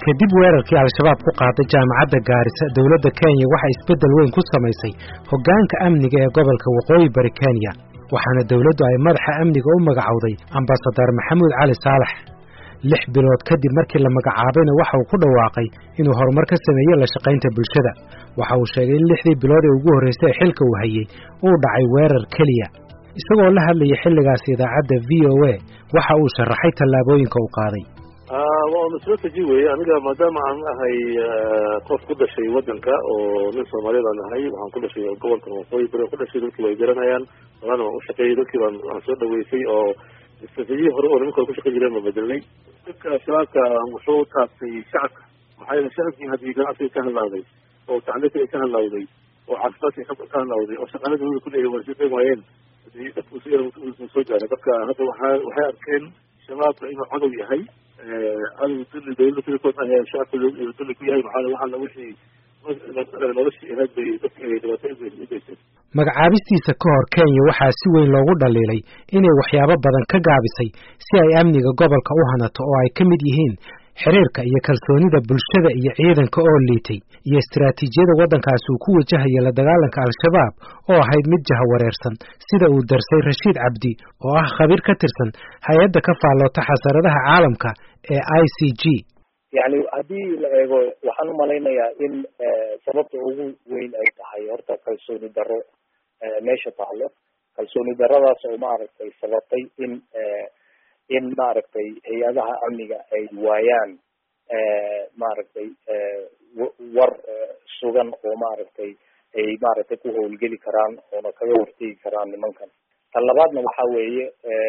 kadib weerarkii al-shabaab ku qaaday jaamacadda gaarisa dowladda kenya waxay isbeddel weyn ku samaysay hoggaanka amniga ee gobolka waqooyi bari kenya waxaana dowladdu ay madaxa amniga u magacowday ambasadar maxamuud cali saalax lix bilood kadib markii la magacaabayna waxa uu ku dhawaaqay inuu horumar ka sameeyey la shaqaynta bulshada waxa uu sheegay in lixdii bilood ee ugu horraysay ee xilka uu hayey uu dhacay weerar keliya isagoo la hadlayay xilligaas idaacadda v o a waxa uu sharaxay tallaabooyinka uu qaaday waa mas-uultaji weeye aniga maadaama aan ahay qof ku dhashay waddanka oo nin soomaaliya baan ahay waxaan ku dhashay gobolkan waqooyi bari ku dhashay dadkii way garanayaan waana waan ushaqeeyey dadkii baan aan soo dhaweysay oo istraatiijiya hore oo nimanka hore kushaqeyn jireen baan bedelnay dadka shabaabka wuxuu taabtay shacabka maxaa yeele shacabkii haddii ganacsiga ka hadlaaday oo tacliinta ay ka hadlaaday oo caafimaadka ka hadlaaday oo shaqaalada wada ku leeyahay waa shaqeyn waayeen hadii dadku si soo gaaray marka hadda waxaa waxay arkeen shabaabka inuu cadow yahay cadow dulli dawladda kulikood ah shacabka dulli ku yahay maxaa waxaana wixii noloshii ahayd bay dadka dhibaatooyin u geysteen magacaabistiisa ka hor kenya waxaa si weyn loogu dhaliilay inay waxyaabo badan ka gaabisay si ay amniga gobolka u hanato oo ay ka mid yihiin xiriirka iyo kalsoonida bulshada iyo ciidanka oo liitay iyo istaraatiijiyada waddankaasi uu ku wajahaya la dagaalanka al-shabaab oo ahayd mid jahawareersan sida uu darsay rashiid cabdi oo ah khabiir ka tirsan hay-adda ka faalloota xasaradaha caalamka ee i c g yani haddii la eego waxaan umalaynayaa in sababta ugu weyn ay tahay horta kalsooni darro meesha taalo kalsooni darradaas oo maaragtay sababtay in in maaragtay hay-adaha amniga ay waayaan maaragtay war sugan oo maaragtay ay maaragtay ku howlgeli karaan oona kaga hortegi karaan nimankan tan labaadna waxa weeye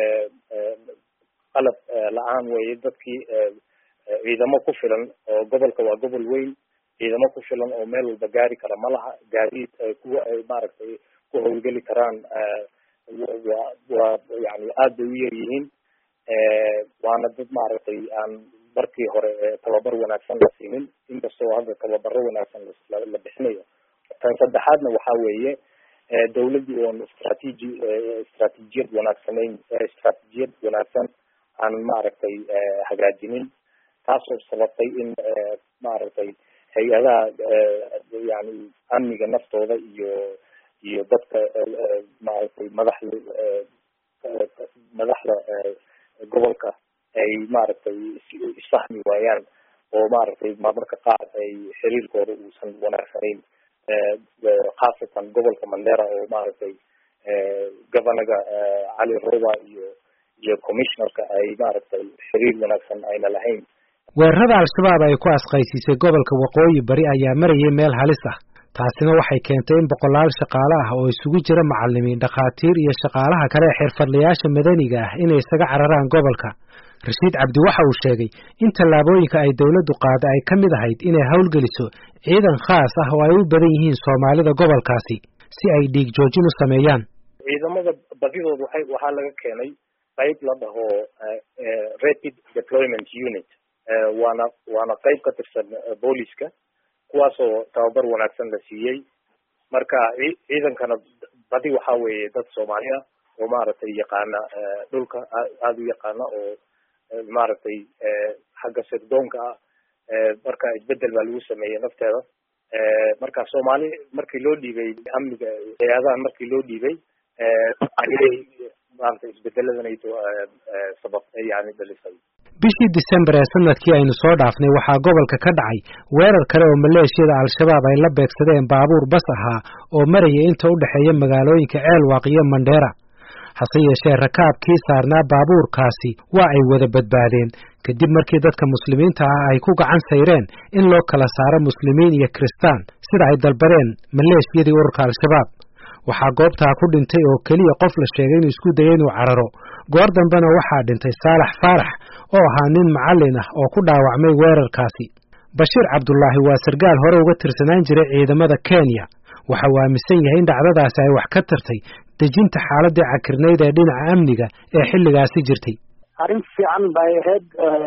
qalab la-aan weeye dadkii ciidamo ku filan oo gobolka waa gobol weyn ciidamo ku filan oo meel walba gaari kara ma laha gaadiid kuwa ay maaragtay ku howlgeli karaan waa waa yani aad bay u yar yihiin waana dad maaragtay aan markii hore tababar wanaagsan la siinin inkastoo hadda tababaro wanaagsan la bixinayo tan saddexaadna waxa weeye dawladdii oon istraatiiji istraatiijiyad wanaagsanayn istraatiijiyad wanaagsan aan maaragtay hagaajinin taasoo sababtay in maaragtay hay-adaha yani amniga naftooda iyo iyo dadka maaragtay madaxda madaxda gobolka ay maaragtay isfahmi waayaan oo maaragtay marmarka qaar ay xiriirkooda uusan wanaagsanayn khaasatan gobolka mandera oo maaragtay governaga cali roba iyo iyo commissionerka ay maaragtay xiriir wanaagsan ayna lahayn weerarada al-shabaab ay ku asqaysiisay gobolka waqooyi bari ayaa marayay meel halis ah taasina waxay keentay in boqolaal shaqaale ah oo isugu jira macalimiin dhakhaatiir iyo shaqaalaha kale ee xirfadlayaasha madaniga ah inay isaga cararaan gobolka rashiid cabdi waxa uu sheegay in tallaabooyinka ay dowladdu qaada ay ka mid ahayd inay howlgeliso ciidan khaas ah oo ay u badan yihiin soomaalida gobolkaasi si ay dhiig joojin u sameeyaan ciidamada badidood waxay waxaa laga keenay qayb la dhaho rapid deployment unit waana waana qayb ka tirsan booliska kuwaasoo tababar wanaagsan la siiyey marka ciidankana badi waxa weeye dad soomaali ah oo maaragtay yaqaana dhulka aada u yaqaana oo maaragtay xagga sirdoonka ah marka isbedel baa lagu sameeyey nafteeda marka soomaali markii loo dhiibay amniga hay-adahan markii loo dhiibay ayay maaragtay isbedeladanaydo sabab yani dhalisay bishii december ee sanadkii aynu soo dhaafnay waxaa gobolka ka dhacay weerar kale oo maleeshiyada al-shabaab ay la beegsadeen baabuur bas ahaa oo maraya inta u dhexeeya magaalooyinka ceelwaaq iyo mandheera hase yeeshee rakaabkii saarnaa baabuurkaasi waa ay wada badbaadeen kadib markii dadka muslimiinta ah ay ku gacan sayreen in loo kala saaro muslimiin iyo kiristaan sida ay dalbadeen maleeshiyadii ururka al-shabaab waxaa goobtaa ku dhintay oo keliya qof la sheegay inuu isku dayay inuu cararo goor dambena waxaa dhintay saalax faarax oo ahaa nin macallin ah oo ku dhaawacmay weerarkaasi bashiir cabdulaahi waa sargaal hore uga tirsanaan jiray ciidamada kenya waxa uu aaminsan yahay in dhacdadaasi ay wax ka tartay dejinta xaaladii cakirnayd ee dhinaca amniga ee xilligaasi jirtay arrin fiican bay ahayd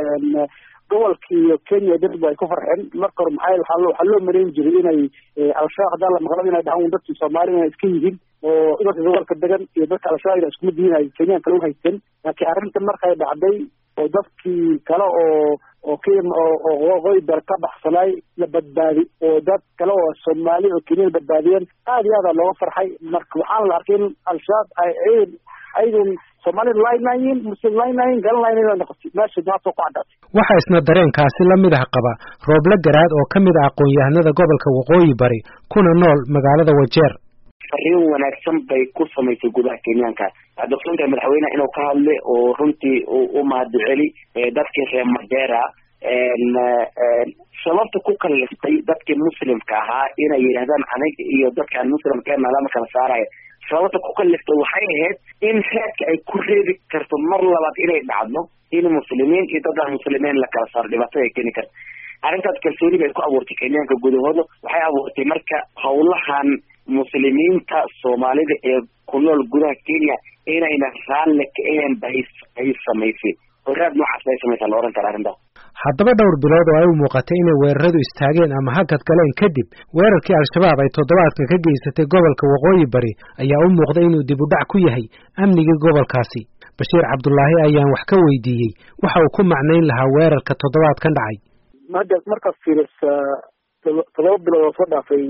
gobolkii iyo kenya dadba ay ku farxeen marka hore maxaa waxaa loo waxaa loo marayn jiray inay al-shabaab haddaan la maqlaba inay dhahaan dadkii soomaaliya inay iska yihiin oo dadka gobolka degan iyo dadka al-shabaab ina isku mid yihiin ay kenyan kale u haysteen laakiin arrinta markay dhacday oo dadkii kale oo oo k oo waqooyi bari ka baxsanay la badbaadi oo dad kale oo soomaali oo kenya badbaadiyeen aad iyo aada looga farxay marka waxaana la arkay in al-shabaab ay ciidan ayagun soomaalida laaynayin muslim laaynayin galanlayn noqotay meesha maanta ku caddaatay waxaa isna dareenkaasi la mid ah qaba rooble garaad oo ka mid ah aqoon-yahanada gobolka waqooyi bari kuna nool magaalada wajeer fariin wanaagsan bay ku samaysay gudaha kenyaanka doctoonka madaxweyneha inuu ka hadlay oo runtii u mahadceli dadkii reer madera sababta ku kaliftay dadkii muslimka ahaa inay yidhahdaan aniga iyo dadkaan muslimkeena lama kala saaraya sababta ku kaliftay waxay ahayd in reedka ay ku reebi karto mar labaad inay dhacdo in muslimiin iyo dadaan muslimiin la kala saaro dhibaatada ay keeni karto arrintaas kalsooni bay ku abuurtay kenyaanka gudahooda waxay abuurtay marka howlahan muslimiinta soomaalida ee ku nool gudaha kenya inayna raalle ka ahayn ba ay samaysay horaad noocaas bay samaysaa la ohan kara arrintaas haddaba dhowr bilood oo ay u muuqatay inay weeraradu istaageen ama hakad galeen kadib weerarkii al-shabaab ay toddobaadka ka geysatay gobolka waqooyi bari ayaa u muuqday inuu dib u dhac ku yahay amnigii gobolkaasi bashiir cabdulaahi ayaan wax ka weydiiyey waxa uu ku macnayn lahaa weerarka toddobaadkan dhacay hadda markaad fiirisa todoba bilood oo soo dhaafay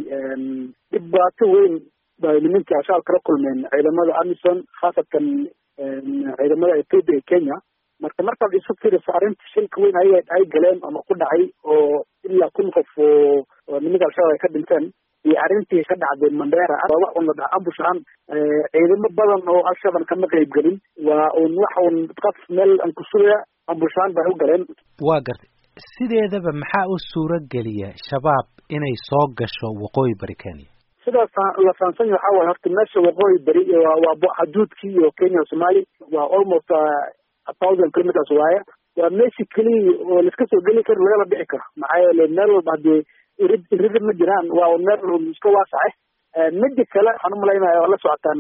dhibaato weyn bay nimankii al-shabaab kala kulmeen ciidamada amison khaasatan ciidamada ethoopia ee kenya marka markaad isu fiirisa arrinta shilka weyn ay ay galeen ama ku dhacay oo ilaa kun qof oo nimanka al-shabaab ay ka dhinteen iyo arrintii ka dhacday mandera wax un la dhaha ambush ahaan ciidamo badan oo al-shabaab kama qeyb gelin waa un wax un qaf meel aan ku sugaya ambush ahaan bay u galeen waa gartay sideedaba maxaa u suuro geliya shabaab inay soo gasho waqooyi bari kenya sidaas la fahamsan yahay waxaa waaye horta meesha waqooyi beri waa waa xaduudkii iyo kenya o somali waa almost a thousand kilometers waaye waa meeshii keliya oo laiska soo geli karo lagala dhici karo maxaa yeele meel walba haddii irid irida ma jiraan waa meel iska waasace mida kale waxaan umalaynaya oo la socotaan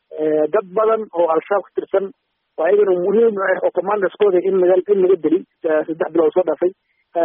dad badan oo al-shabaab ka tirsan oo ayagana muhiim ah oo commanderskooda in laga in laga deli saddex bilood soo dhaafay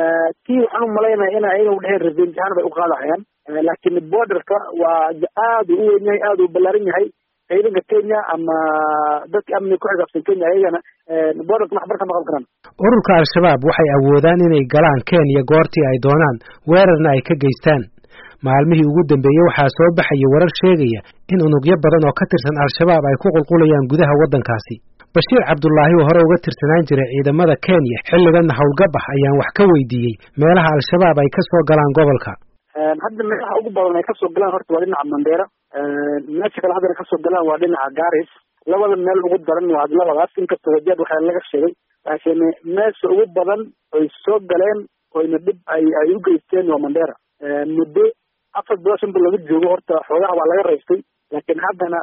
tii waxaan umalaynaya in ayaga dheheen revenge ahaan bay uqaadahayaan laakiin borderka waa aada u weyn yahay aada u ballaaran yahay ciidanka kenya ama dadka amniga ku xisaabsan kenya ayagana borderka maxbar ka noqon karaan ururka al-shabaab waxay awoodaan inay galaan kenya goortii ay doonaan weerarna ay ka geystaan maalmihii ugu dambeeyey waxaa soo baxaya warar sheegaya in unugyo badan oo ka tirsan al-shabaab ay ku qulqulayaan gudaha waddankaasi bashiir cabdulaahi oo hore uga tirsanaan jiray ciidamada kenya xilliganna howlgab ah ayaan wax ka weydiiyey meelaha al-shabaab ay ka soo galaan gobolka hadda meelaha ugu badan ay kasoo galaan horta waa dhinaca mandera meesha kale haddana kasoo galaan waa dhinaca garis labada meel ugu daran waa labadaas inkastoo wajeed waxaa laga sheegay laakiin meesha ugu badan oy soo galeen oyna dhib ay ay u geysteen waa mandera muddo afar bilood shan bilood laga joogo horta xoogaha waa laga raystay laakiin haddana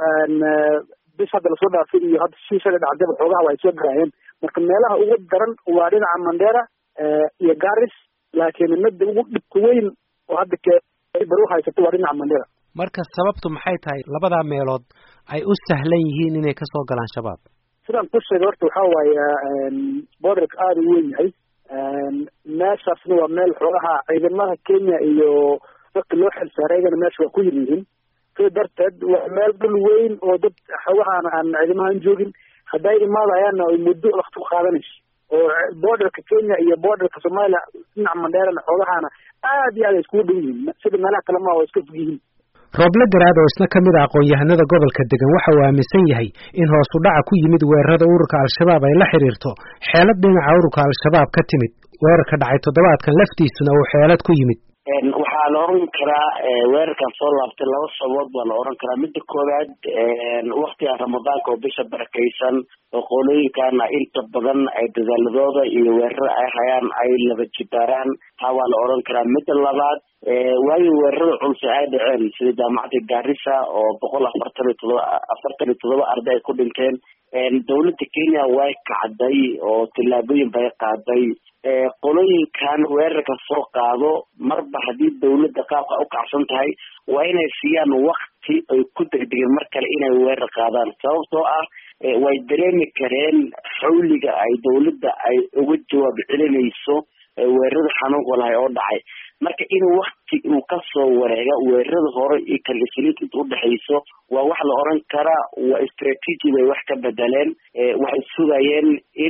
bis hadda lasoo dhaafay iyo hadda shii shalay dhacdaba xoogaha waa ay soo garaayeen marka meelaha ugu daran waa dhinaca mandera iyo garis laakiin midda ugu dhibka weyn oo hadda bar u haysato waa dhinaca mandera marka sababtu maxay tahay labadaa meelood ay u sahlan yihiin inay kasoo galaan shabaab sidaan ku sheegay horta waxaa waaye borderka aada u weyn yahay meeshaasna waa meel xoogaha ciidamada kenya iyo dadka loo xil saaray ayagana meesha waa ku yir yihiin sida darteed waa meel dhul weyn oo dad xoogahaan aan ciidamahaan joogin hadday imaadayaanna ay muddo wakti ku qaadanayso oo borderka kenya iyo borderka somalia dhinaca mandheerana xoogahaana aad iyo aad ay iskugu dhow yihiin sida meelaha kale ma oo iska fog yihiin rooble garaad oo isna ka mid a aqoon-yahanada gobolka degan waxa uu aaminsan yahay in hoos u dhaca ku yimid weerarada ururka al-shabaab ay la xiriirto xeelad dhinaca ururka al-shabaab ka timid weerarka dhacay toddobaadkan laftiisuna uu xeelad ku yimid waxaa la oran karaa weerarkan soo laabtay laba sababood baa la oran karaa midda koowaad waktigan ramadaanka oo bisha barakaysan oo qolooyinkana inta badan ay dadaaladooda iyo weerarada ay hayaan ay laba jibaaraan taa waa la oran karaa midda labaad waayo weerarada culse ay dhaceen sida jaamacadda garissa oo boqol afartan iyo todoba afartan iyo todoba arday ay ku dhinteen dawladda kenya way kacday oo tillaabooyin bay qaaday qolooyinkan weerarka soo qaado marba haddii dawladda qaabka u kacsan tahay waa inay siiyaan wakti ay ku degdegeen mar kale inay weerar qaadaan sababtoo ah way dareemi kareen xawliga ay dawladda ay uga jawaab celinayso weerarada xanuunka lahay oo dhacay marka in wakti uu kasoo wareega weerarada hore iyo kalifiliid inta udhexayso waa wax la oran karaa waa strategy bay wax ka bedeleen waxay sugayeen in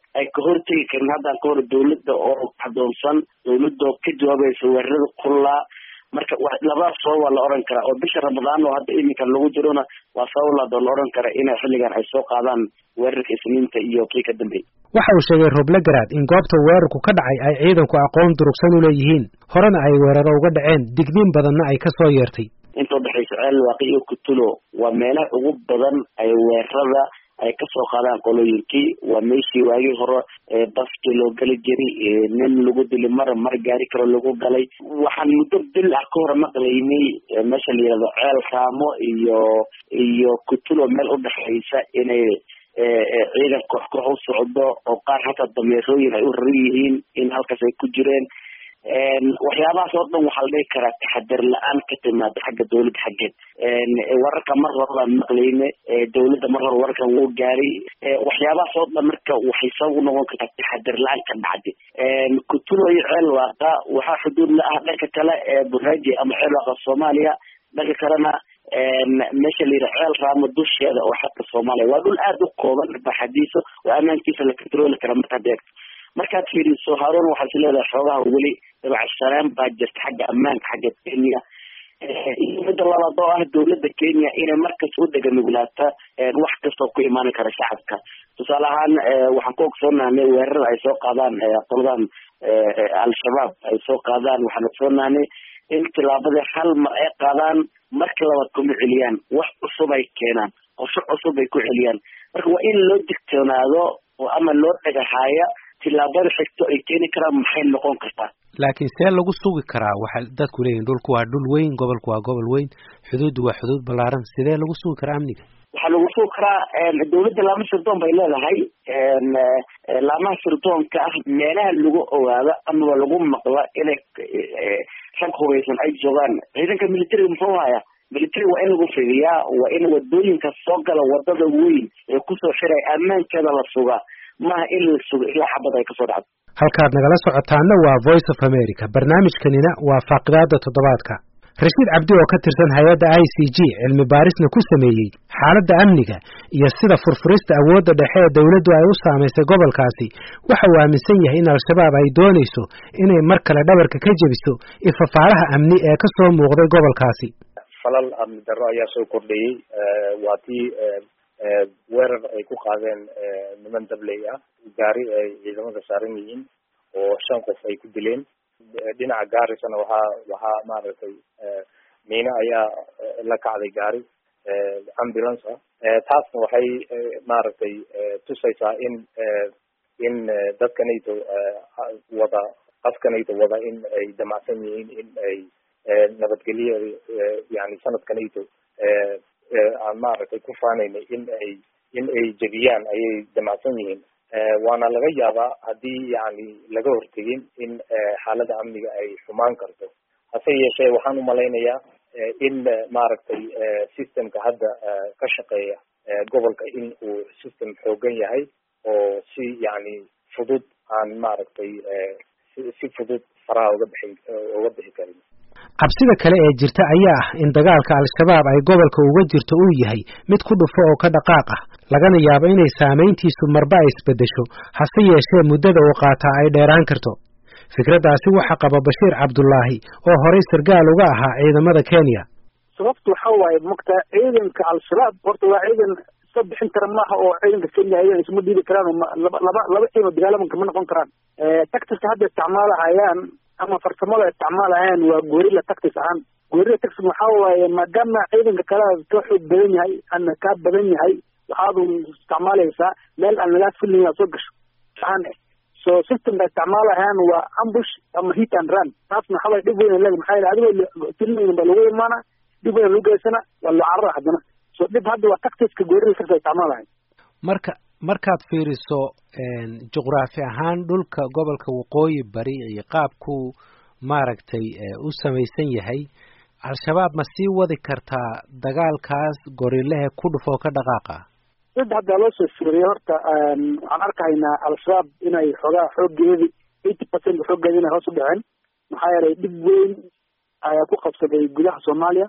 ay ka hortegi karin haddaan ka hor dawladda oo adoonsan dawladda oo ka jawaabaysa weerarada kullaa marka labadaas sabab waa la oran karaa oo bisha ramadaan oo hadda iminkan lagu jirona waa sabab laadoo la oran kara ina xilligan ay soo qaadaan weerarka isniinta iyo kii ka dambeeyay waxa uu sheegay roblagaraad in goobta weerarku ka dhacay ay ciidanku aqoon durugsan u leeyihiin horena ay weeraro uga dhaceen digniin badanna ay ka soo yeertay inta udhexaysa ceel waaqi iyo kutulo waa meelaha ugu badan ay weerarada ay kasoo qaadaan qolooyinkii waa meeshii waagii hore baskii loo geli jiray nin lagu dili mar mar gaari karo lagu galay waxaan muddo bil ah ka hore maqlaynay meesha la yihahdo ceel raamo iyo iyo kutulo meel udhexaysa inay ciidan koox koox u socdo oo qaar hataa dameerooyin ay u raran yihiin in halkaas ay ku jireen waxyaabahaas oo dhan waxaa la dhihi karaa taxadar la-aan ka timaada xagga dawladda xaggeed wararka mar hore baan maqlayne dawladda mar hore wararkan wuu gaaray waxyaabahaas oo dhan marka waxay sabab u noqon kartaa taxadar la-aan ka dhacday kutulo iyo ceel waaqa waxaa xuduud la ah dhanka kale ee buraaji ama ceel waaqa soomaaliya dhanka kalena meesha la yidhaha ceel raamo dusheeda oo xadka soomaaliya waa dhul aada u kooban baxadiisa oo ammaankiisa la controli kara markaad eegto markaad fiiriso haarun waxaad is leedahay xoogaha weli dabacsanaan baa jirta xagga ammaanka xagga kenya iyo midda labaad oo ah dawladda kenya inay markas u deganuglaata wax kastoo ku imaan kara shacabka tusaale ahaan waxaan ku ogsoonahnay weerarada ay soo qaadaan qoladan al-shabaab ay soo qaadaan waxaan ogsoonahnay in tilaabadii hal mar ay qaadaan marka labaad kuma celiyaan wax cusub ay keenaan qorsho cusub ay ku celiyaan marka waa in loo digtoonaado oo ama loo dhagahaaya tilaabada xigto ay keeni karaan maxay noqon kartaa laakiin see lagu sugi karaa waxay dadku leeyihin dhulku waa dhul weyn gobolku waa gobol weyn xuduuddu waa xuduud ballaaran sidee lagu sugi karaa amniga waxaa lagu sugi karaa dawladda laama sirdoon bay leedahay laamaha sirdoonka ah meelaha lagu ogaado amaba lagu maqla inay rag hubaysan ay joogaan ciidanka militariga muxuu haya military waa in lagu fidiyaa waa in wadooyinka soo gala wadada weyn ee kusoo xiray ammaankeeda la sugaa maaha in la sugo ilaa xabad ay kasoo dhacdo halkaad nagala socotaana waa voice of america barnaamijkanina waa faaqidaada toddobaadka rashiid cabdi oo ka tirsan hay-adda i c g cilmi baarisna ku sameeyey xaaladda amniga iyo sida furfurista awoodda dhexe ee dawladdu ay u saamaysay gobolkaasi waxa uu aaminsan yahay in al-shabaab ay doonayso inay mar kale dhabarka ka jebiso ifafaalaha amni ee ka soo muuqday gobolkaasi falal amni darro ayaa soo kordhayey waa tii weerar ay ku qaadeen niman dabley ah gaari ay ciidamada saaran yihiin oo shan qof ay ku dileen dhinaca gaarisana waxaa waxaa maaragtay miine ayaa la kacday gaari ambulance ah taasna waxay maaragtay tusaysaa in in dadkanayto wada qafkanayto wada in ay damacsan yihiin in ay nabadgelyo yani sanadkanayto aan maaragtay ku faanayna in ay in ay jebiyaan ayay damacsan yihiin waana laga yaabaa haddii yani laga hortegin in xaalada amniga ay xumaan karto hase yeeshee waxaan umalaynayaa in maaragtay systemka hadda ka shaqeeya gobolka in uu system xoogan yahay oo si yani fudud aan maaragtay si fudud faraha uga bixi uga bixi karin cabsida kale ee jirta ayaa ah in dagaalka al-shabaab ay gobolka uga jirto uu yahay mid ku dhufo oo ka dhaqaaq ah lagana yaabo inay saamayntiisu marba ay isbeddesho hase yeeshee muddada uu qaataa ay dheeraan karto fikraddaasi waxaa qaba bashiir cabdullaahi oo horay sargaal uga ahaa ciidamada kenya sababtu waxa waaye mogta ciidanka al-shabaab horta waa ciidan iska bixin kara maaha oo ciidanka kenya ayagan isma dhiibi karaan laba laba laba ciidan dagaalamanka ma noqon karaan tactiska hadda isticmaalahayaan ama farsamada isticmaalahayaan waa gorilla tactis ahaan gorilla tactis waxaa waaye maadaama ciidanka kale ka xoog badan yahay ana kaa badan yahay waxaadu isticmaalaysaa meel aan lagaa filin inaad soo gasho aan so systemka isticmaalahayaan waa ambush ama hit and run taasna waxaa waye dhib weyn leeg maxaa yeele adigoo filin ba lagu imaana dhib weyn lagu geysana waa loo carara haddana so dhib hadda waa tactiska gorilla tactis isticmaalahay marka markaad fiiriso juqraafi ahaan dhulka gobolka waqooyi bari iyo qaabku maaragtay u samaysan yahay al-shabaab ma sii wadi kartaa dagaalkaas gorillahe ku dhufoo ka dhaqaaqa sida haddaa loo soo fiiriyay horta waxaan arkahaynaa al-shabaab inay xoogaa xooggeedi eighty percent xooggeeda inay hoos u dhaceen maxaa yeelay dhib weyn ayaa ku qabsaday gudaha soomaaliya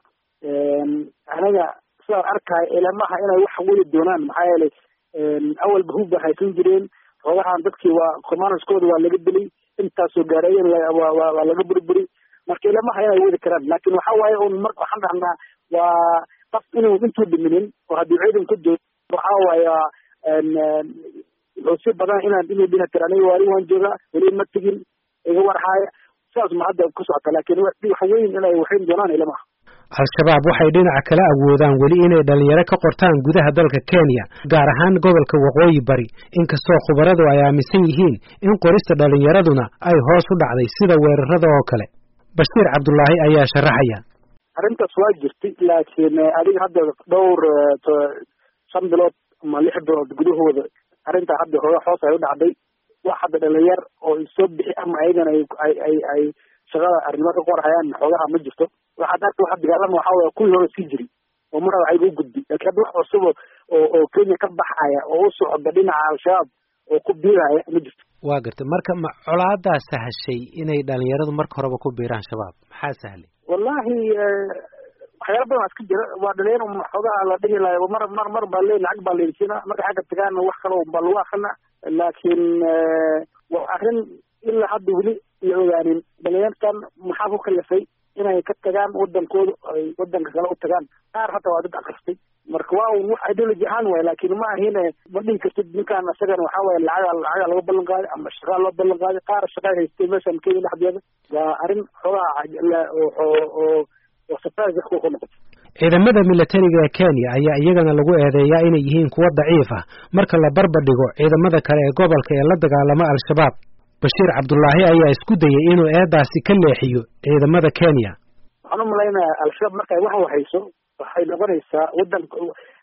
anaga sidaan arkahay ilamaha inay wax weli doonaan maxaa yeelay awalba hub ba haysan jireen xoogahan dadkii waa commanderskooda waa laga dilay intaasoo gaareeyen waa laga burburi marka ilamaha inay wadi karaan laakin waxa waaye un mar waxaan dhahnaa waa qaf inuu intuu dhiminin oo haddii ciidan ku joogo waxa waaya wuxuu si badan inaan inuu dhina kara aniga waari waan joogaa weli ma tegin iga warhaaya sidaas ma hadda ku socota laakin wax weyn inay waxayn doonaan ilamaha al-shabaab waxay dhinaca kala awoodaan weli inay dhalinyaro ka qortaan gudaha dalka kenya gaar ahaan gobolka waqooyi bari inkastoo khubaradu ay aaminsan yihiin in qorista dhalinyaraduna ay hoos u dhacday sida weerarada oo kale bashiir cabdulaahi ayaa sharaxaya arrintaas waa jirtay laakiin adiga hadda dhowr shan bilood ama lix bilood gudahooda arrintaa hadda hooga hoos ay u dhacday wax hadda dhalinyar oo soo bixi ama ayagana ay ay ay shaqada arrimo ka qorhayaan xoogaha ma jirto waxaad arka waxa dagaalama waxa waya kuwii hore sii jiri oo mar waxayga u gudbi laakiin hadda wax cusub oo oo kenya ka baxaya oo u socda dhinaca al-shabaab oo ku biiraya ma jirto waa gartay marka ma colaadaa sahashay inay dhalinyaradu marka horeba ku biiraan shabaab maxaa sahlay wallahi waxyaala badan waa iska jira waa dhalinyaro xoogaha la dhihi lahay mar mar mar baa le lacag baa laydsiina marka xagga tagaana wax kale baa lagu akrina laakiin waa arrin ilaa hadda weli la ogaanin dhalinyartan maxaa ku kalifay inay ka tagaan wadankooda ay wadanka kale u tagaan qaar hataa waa dad akristay marka waa un wax ideology ahaan waay laakin ma ahin ma dhihi kartid ninkaan isagana waxa waye lacaga lacaga laga ballan qaaday ama shaqaa loo ballan qaaday qaar shaqaa haystay meeshan kenya dhexdeeda waa arrin xoogaa oo oo surprise dadka ku noqotay ciidamada milatariga ee kenya ayaa iyagana lagu eedeeyaa inay yihiin kuwo daciif ah marka la barbar dhigo ciidamada kale ee gobolka ee la dagaalama al-shabaab bashiir cabdulaahi ayaa isku dayay inuu eedaasi ka leexiyo ciidamada kenya waxaan u malaynayaa al-shabaab markay wax wahayso waxay noqonaysaa wadanka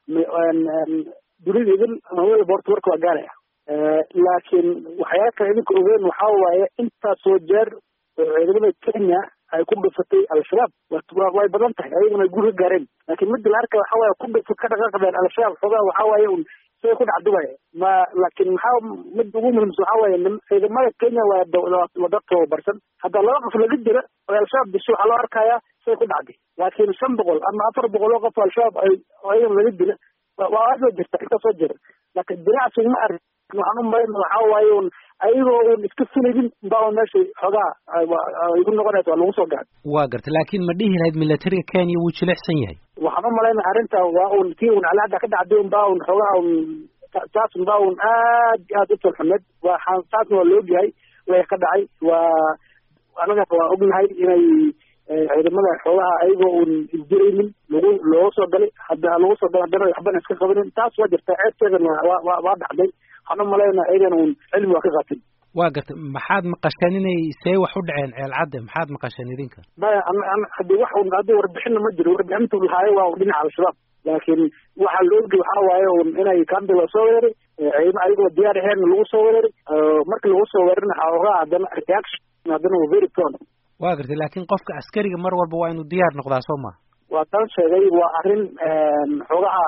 dunida idin ama welba horta warka waa gaaraya laakiin waxyaala kale idinka ogeyn waxa waaye intaasoo jeer oo ciidamada kenya ay ku dhufatay al-shabaab way badan tahay ayaguna ay guur ka gaareen laakiin midda la arka waxa waaye ku dhufa ka dhaqaaqdeen al-shabaab xoogaa waxa waaye un siday ku dhacdo waay ma laakiin maxaa mid ugu muhiimsan waxa waaye ciidamada kenya waa waa dad tababarsan hadda laba qof laga jira oo al-shabaab disho waxaa loo arkayaa siday ku dhacday laakiin shan boqol ama afar boqol oo qof al-shabaab ay ayagan laga dila waa aad ba jirta inta soo jira laakiin dinacsi ma ark waxaan u malayna waxa waaye un ayagoo un iska filaynin baa meesha xoogaa igu noqonaysa waa lagu soo gaad waa gartay laakiin ma dhihi lahayd milatariga kenya wuu jilicsan yahay waxaan u malayna arrinta waa un kii un calahadda ka dhacday un baa un xoogaa un taas un baa un aad aad u talxumeed waa taasna waa laogyahay way ka dhacay waa anaga waa ognahay inay ciidamada xoogaha ayagoo un isdiraynin lagu looga soo galay hadda lagu soo galay haddana waxbana iska qabanin taas waa jirta ceebteedana waa waa waa dhacday waxaan u malayna ayagana un cilmi waa ka qaatin waa gartay maxaad maqasheen inay see wax u dhaceen ceelcadde maxaad maqasheen idinka maya hadii wax un hadii warbixinna ma jiro warbixintu lahaayo waa un dhinaca al-shabaab laakiin waxaa la ogi waxa waaye un inay kambi la soo weeraray ciidamo ayagoo diyaar aheyn lagu soo weeraray markii lagu soo weerarna xoogaa haddana reaction haddana waa very prone waa gartay laakiin qofka askariga mar walba waa inuu diyaar noqdaa soo ma waa tan sheegay waa arrin xoogaha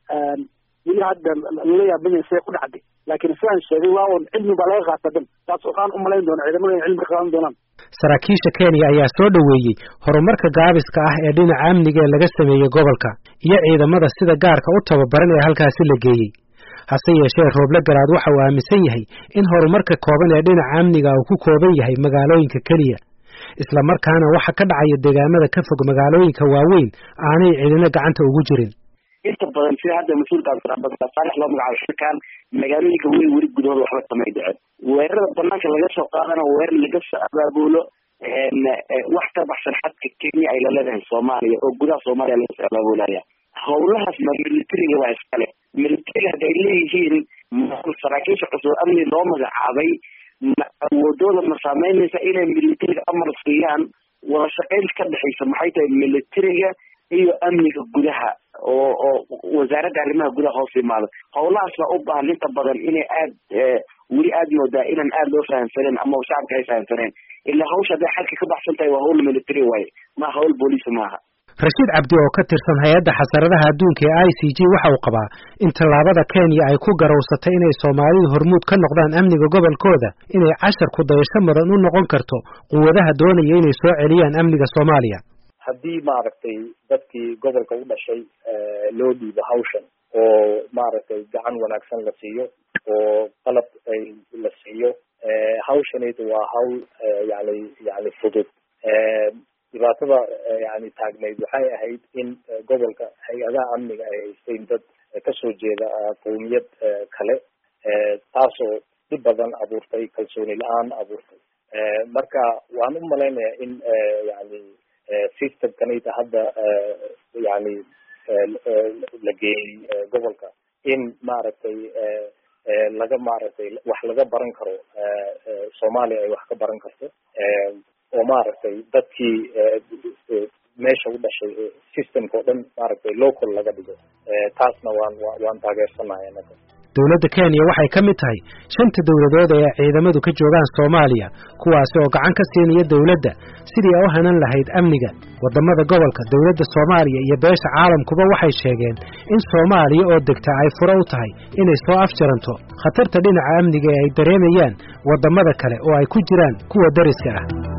weli hadda lala yaabanya see ku dhacday laakiin sidaan sheegay waa un cilmi baa laga qaata dan taas waxaan u malayn doona ciidamada in cilmi ka qaadan doonaan saraakiisha kenya ayaa soo dhoweeyey horumarka gaabiska ah ee dhinaca amniga ee laga sameeyey gobolka iyo ciidamada sida gaarka u tababaran ee halkaasi la geeyey hase yeeshee rooble garaad waxa uu aaminsan yahay in horumarka kooban ee dhinaca amniga uu ku kooban yahay magaalooyinka keliya isla markaana waxa ka dhacaya deegaamada ka fog magaalooyinka waaweyn aanay cidina gacanta ugu jirin inta badan sida hadda mas-uulka saalex loo magacaabo shirkaan magaalooyinka weyn weli gudahooda waxba kamay dhicin weerarada banaanka laga soo qaadana weerar laga soo abaabulo wax ka baxsan xadka kenya ay laleedahay soomaaliya oo gudaha soomaaliya laga soo abaabulaya howlahaas ma militariga waa iskale militariga hadda ay leeyihiin saraakiisha cusub amni loo magacaabay ma awoodooda ma saameynaysa inay militariga amar siiyaan wada shaqayn ka dhexaysa maxay tahay militariga iyo amniga gudaha oo oo wasaaradda arrimaha gudaha hoos yimaado howlahaas baa u baahan inta badan inay aad weli aad moodaa inaan aad loo fahamsaneen ama shacabka ay fahamsaneen ilaa hawsha hadday xalka ka baxsan tahay waa hawl military waaye ma hawl booliis maaha rashiid cabdi oo ka tirsan hay-adda xasaradaha adduunka ee i c g waxa uu qabaa in tallaabada kenya ay ku garowsatay inay soomaalidu hormuud ka noqdaan amniga gobolkooda inay cashar ku dayasho mudan u noqon karto quwadaha doonaya inay soo celiyaan amniga soomaaliya haddii maaragtay dadkii gobolka u dhashay loo dhiibo hawshan oo maaragtay gacan wanaagsan la siiyo oo qalab ay la siiyo hawshanaydu waa hawl yani yani fudud dhibaatada yani taagnayd waxay ahayd in gobolka hay-adaha amniga ay haysteen dad kasoo jeeda qowmiyad kale taasoo dhib badan abuurtay kalsooni la-aan abuurtay marka waan u malaynayaa in yani systemkanayda hadda yani la geeyey gobolka in maaragtay laga maaragtay wax laga baran karo soomaaliya ay wax ka baran karto oo maaragtay dadkii meesha u dhashay systemka oo dhan maaragtay local laga dhigo taasna waan waan taageersanahay anaga dowladda kenya waxay ka mid tahay shanta dowladood ee ciidamadu ka joogaan soomaaliya kuwaasi oo gacan ka siinaya dowladda sidii ay u hanan lahayd amniga waddamada gobolka dowladda soomaaliya iyo beesha caalamkuba waxay sheegeen in soomaaliya oo degta ay furo u tahay inay soo afjaranto khatarta dhinaca amniga ee ay dareemayaan waddamada kale oo ay ku jiraan kuwa dariska ah